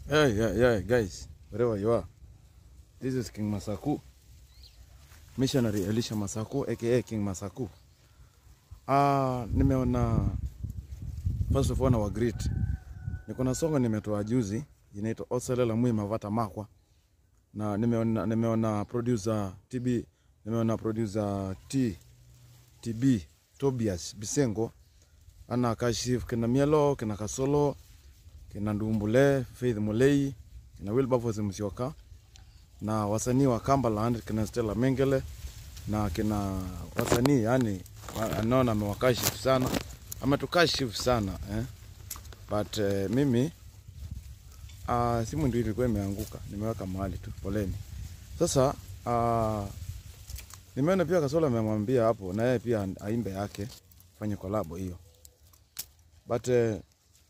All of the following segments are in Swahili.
Yeah, yeah, yeah, guys, wherever you are. This is King Masaku, missionary Elisha Masaku aka King Masaku. Ah, nimeona first of all na greet. Niko na songa nimetoa juzi inaitwa Oselela Mwi Mavata Makwa. Na nimeona nimeona producer TB, nimeona producer T TB Tobias Bisengo ana kashif kina Mielo, kina Kasolo, kina Ndumbule, Faith Mulei, kina Wilberforce Musyoka na wasanii wa Cumberland kina Stella Mengele na kina wasanii yani, anaona amewakashifu sana, ametukashifu sana eh? But eh, mimi uh, simu ndio ilikuwa imeanguka, nimeweka mahali tu, poleni. Sasa uh, nimeona pia Kasolo amemwambia hapo na yeye pia aimbe yake, fanye kolabo hiyo but eh,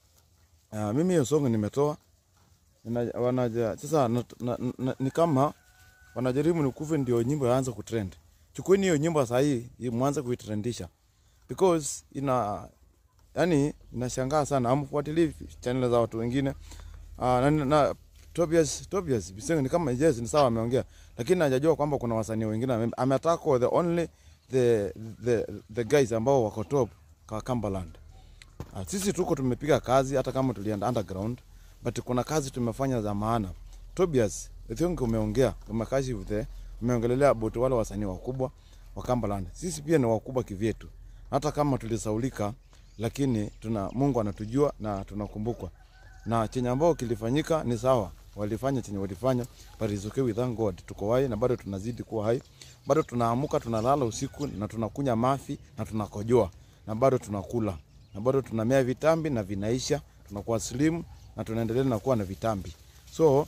uh, mimi hiyo song nimetoa Nina- wanaja sasa na, na, na, ni kama wanajaribu nikuve ndio nyimbo yaanze kutrend. Chukueni hiyo nyimbo saa hii hii mwanze kuitrendisha because ina yani inashangaa sana, amfuatilii channel za watu wengine uh, na, na Tobias Tobias Bisengo ni kama yes, ni sawa ameongea, lakini hajajua kwamba kuna wasanii wengine ame- ametaka the only the the the guys ambao wako top kwa Cumberland. Ah, sisi tuko tumepiga kazi hata kama tulienda underground but kuna kazi tumefanya za maana. Tobias, I think umeongea, umekashifu the umeongelelea about wale wasanii wakubwa wa Cumberland. Sisi pia ni wakubwa kivyetu. Hata kama tulisaulika lakini tuna Mungu anatujua na tunakumbukwa. Na chenye ambao kilifanyika ni sawa. Walifanya chenye walifanya, but it's okay we thank God. Tuko hai na bado tunazidi kuwa hai. Bado tunaamuka, tunalala usiku na tunakunya mafi na tunakojoa na bado tunakula na bado tunamea vitambi na vinaisha, tunakuwa slim na tunaendelea na kuwa na vitambi. So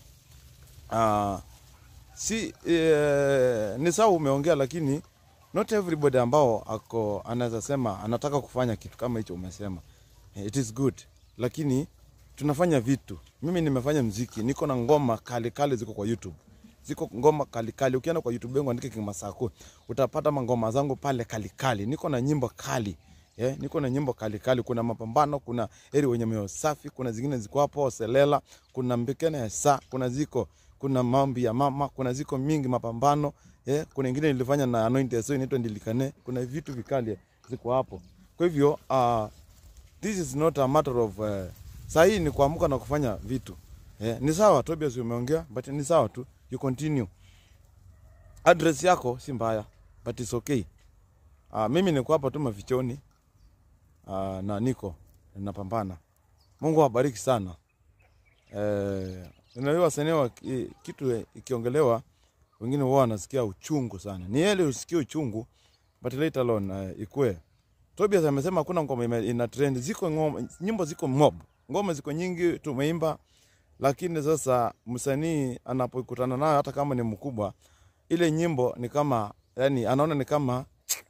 uh, si eh, ni sawa umeongea, lakini not everybody ambao ako anaweza sema anataka kufanya kitu kama hicho umesema. Eh, It is good, lakini tunafanya vitu. Mimi nimefanya mziki, niko na ngoma kali kali ziko kwa YouTube ziko ngoma kali kali. Ukienda kwa YouTube yangu andike King Masako, utapata mangoma zangu pale kali kali. Niko na nyimbo kali Yeah, niko na nyimbo kali kali. Kuna mapambano, kuna eri wenye moyo safi, kuna zingine ziko hapo Selela, kuna mbekene ya saa, kuna ziko kuna maombi ya mama, kuna ziko mingi mapambano. Yeah, kuna ingine nilifanya na anointed so inaitwa ndilikane. Kuna vitu vikali ziko hapo. Kwa hivyo uh, this is not a matter of uh, saa hii ni kuamka na kufanya vitu. Yeah, ni sawa Tobias umeongea but ni sawa tu. You continue. Address yako si mbaya but it's okay. Uh, mimi niko hapa tu mafichoni uh, na niko napambana. Mungu awabariki sana. Eh, unajua wasanii wa ki- kitu eh, ikiongelewa wengine wao wanasikia uchungu sana. Ni yele usikie uchungu but later on uh, ikue. Tobias amesema hakuna ngoma ime- ina trend. Ziko ngoma, nyimbo ziko mob. Ngoma ziko nyingi tumeimba lakini sasa msanii anapokutana nayo hata kama ni mkubwa ile nyimbo ni kama yani anaona ni kama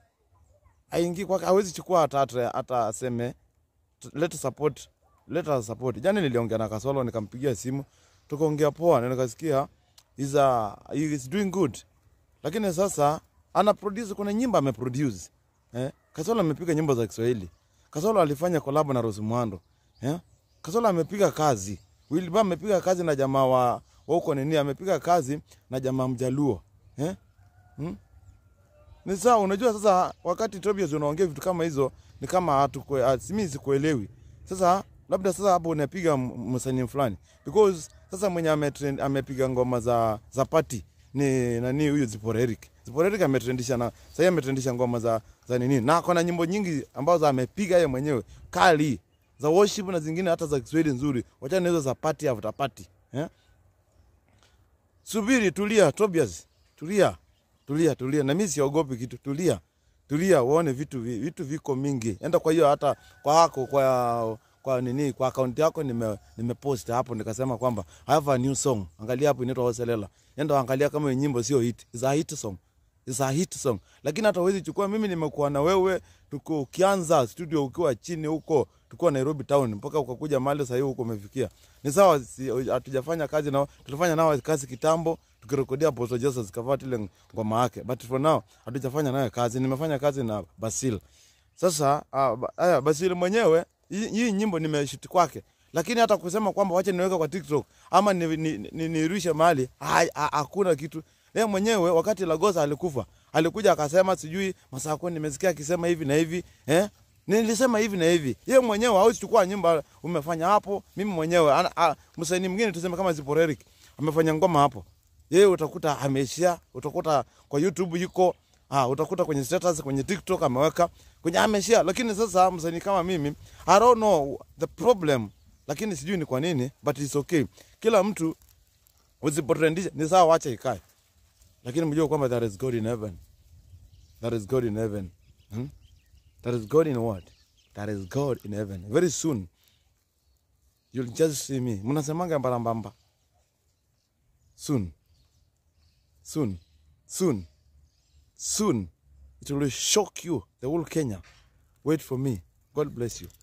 aingi kwake, hawezi chukua hata hata hata aseme t- let support let us support. Jana niliongea na Kasolo nikampigia simu tukaongea poa na nikasikia is a he is doing good, lakini sasa ana produce, kuna nyimbo ame produce eh. Kasolo amepiga nyimbo za Kiswahili. Kasolo alifanya collab na Rose Muhando eh. Kasolo amepiga kazi. Wilbur amepiga kazi na jamaa wa wa huko nini, amepiga kazi na jamaa Mjaluo eh. Hmm? Ni sawa, unajua sasa wakati Tobias unaongea vitu kama hizo ni kama hatukue, ah, mimi sikuelewi. Sasa labda sasa hapo unapiga m- msanii fulani because sasa mwenye ametrend, amepiga ngoma za za party ni nani huyu Zipporah Eric. Zipporah Eric ametrendisha na sasa ametrendisha ngoma za za nini na kuna nyimbo nyingi ambazo amepiga yeye mwenyewe kali za worship na zingine hata za Kiswahili nzuri. Wachana na hizo za party after party eh? Subiri, tulia Tobias, tulia tulia tulia, na mimi siogopi kitu. Tulia tulia, uone vitu vi- vitu viko mingi. Enda kwa hiyo hata kwa hako kwa kwa nini kwa account yako nime nimepost hapo nikasema kwamba I have a new song. Angalia hapo inaitwa Hoselela. Enda angalia kama hiyo nyimbo sio hit. It's a hit song. It's a hit song. Lakini hata huwezi chukua mimi nimekuwa na wewe tuko ukianza studio ukiwa chini huko tulikuwa Nairobi town mpaka ukakuja mahali sasa hivi huko umefikia. Ni sawa si- hatujafanya kazi nao, tulifanya nao kazi kitambo tukirekodia Apostle Jesus zikavaa ile ngoma yake. But for now hatujafanya naye kazi. Nimefanya kazi na Basil. Sasa ah, ba- aya Basil mwenyewe hii hii nyimbo nimeshiti kwake lakini hata kusema kwamba wacha niweke kwa TikTok ama nirushe ni, ni, ni, nirushe mahali ha- ha- hakuna kitu. Yeye mwenyewe wakati Lagosa alikufa alikuja akasema sijui Masako, nimesikia akisema hivi na hivi eh? Nilisema hivi na hivi. Yeye mwenyewe hawezi chukua nyumba umefanya hapo. Mimi mwenyewe ana- a- msanii mwingine tuseme kama Ziporeric amefanya ngoma hapo, yeye utakuta ameishia, utakuta kwa YouTube yuko Ah, utakuta kwenye status kwenye TikTok ameweka kwenye ameshare, lakini sasa msanii kama mimi I don't know the problem, lakini sijui ni kwa nini, but it's okay. Kila mtu usipotrendisha ni sawa, wacha ikae, lakini mjue kwamba there is God in heaven, there is God in heaven hmm? There is God in what? There is God in heaven. Very soon you'll just see me. Mnasemanga mbarambamba. Soon, soon, soon soon it will shock you the whole kenya wait for me god bless you